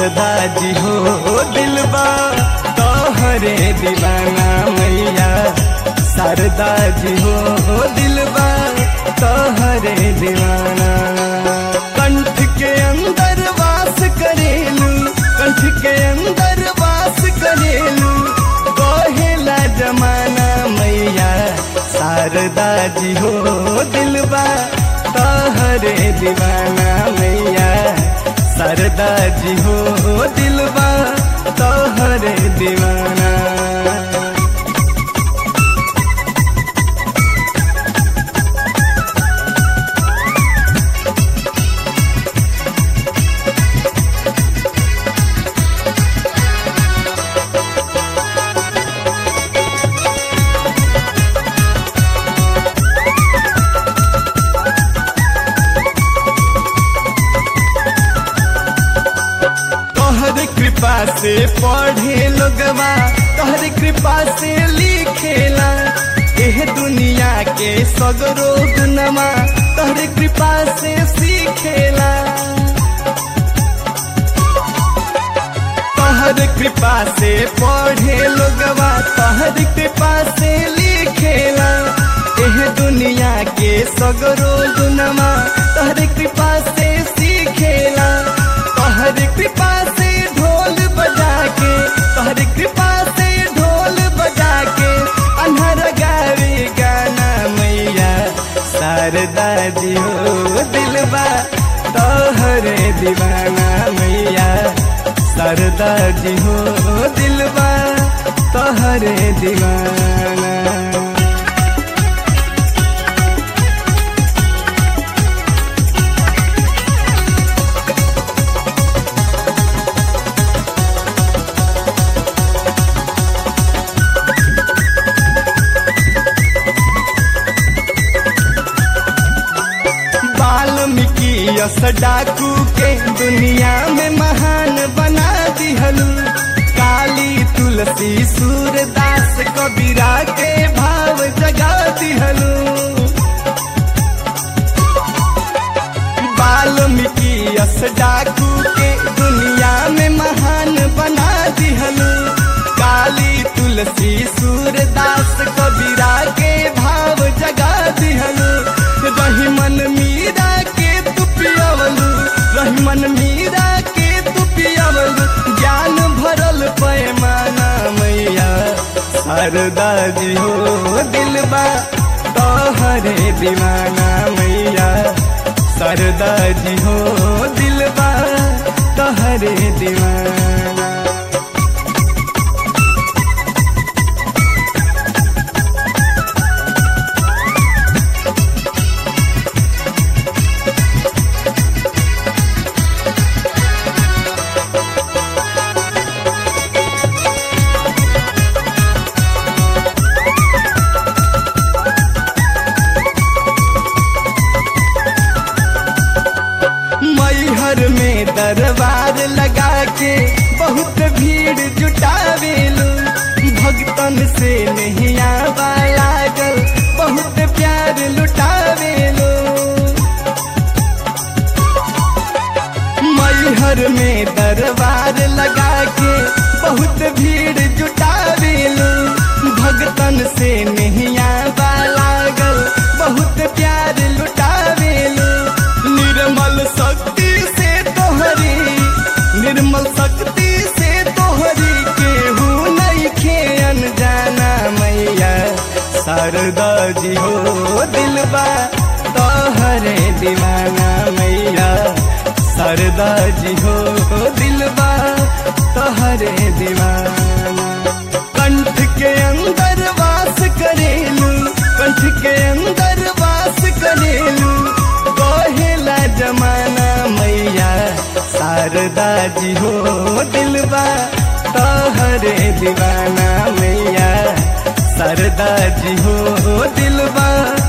शारदा जी हो दिलबा तोहरे दीवाना मैया शारदा जी हो दिलबा तोहरे दीवाना कंठ के अंदर वास करेलू कंठ के अंदर वास करेलू कहेला जमाना मैया शारदा जी हो दिलबा तोहरे दीवाना मैया शारदा जी हो दिलबा तोहरे दीवाना तोहर कृपा से पढ़े लोगवा तोहर कृपा से लिखेला एह दुनिया के सगरो गुनमा तोहर कृपा से सीखेला तोहर कृपा से पढ़े लोगवा तोहर कृपा से लिखेला एह दुनिया के सगरो गुनमा तोहर कृपा से सीखेला तोहर कृपा से ढोल बजा के तोहर कृपा से ढोल बजा के अनहर गावे गाना मैया शारदा जी हो दिलबा तोहरे दीवाना मैया शारदा जी हो दिलबा तोहरे दीवाना वाल्मीकि यस डाकू के दुनिया में महान बना दिहलू काली तुलसी सूरदास कबीरा के भाव जगा दिहलू वाल्मीकि यस डाकू के दुनिया में महान बना दिहलू काली तुलसी सूरदास कबीरा के भाव जगा दिहलू रहीमन मीरा के तू पियवलू रहीमन मीरा के तू पियवलू ज्ञान भरल पैमाना मैया शारदा जी हो दिलबा तोहरे दीवाना मैया शारदा जी हो दिलबा तोहरे दीवाना मैहर में दरबार लगा के बहुत भीड़ जुटावेलू भक्तन से नहीं आवा लागल बहुत प्यार लुटावेलू मैहर में दरबार लगा के बहुत भीड़ जुटावेलू भक्तन से नहीं आवा लागल बहुत प्यार लुटावेलू निर्मल शक्ति से तोहरी निर्मल शक्ति से तोहरी केहू नहीं खेन जाना मैया शारदा जी हो दिलबा तोहरे दीवाना मैया शारदा जी हो दिलबा तोहरे दीवाना कंठ के अंदर वास करेलू कंठ के अंदर वास करेलू कहेला जमाना मैया शारदा जी हो दिलबा तोहरे दीवाना मैया शारदा जी हो दिलबा